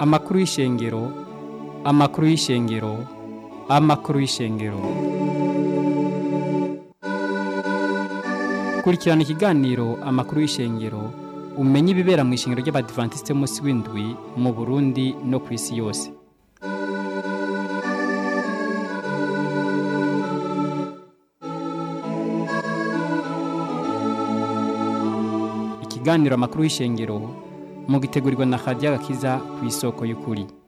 amakuru y'ishengero amakuru y'ishengero amakuru y'ishengero kurikirana ikiganiro amakuru y'ishengero umenye ibibera mu ishengero ry'abadivantisite munsi w'indwi mu burundi no ku isi yose ikiganiro amakuru y'ishengero mugitegurirwa na radiyo agakiza ku isoko y'ukuri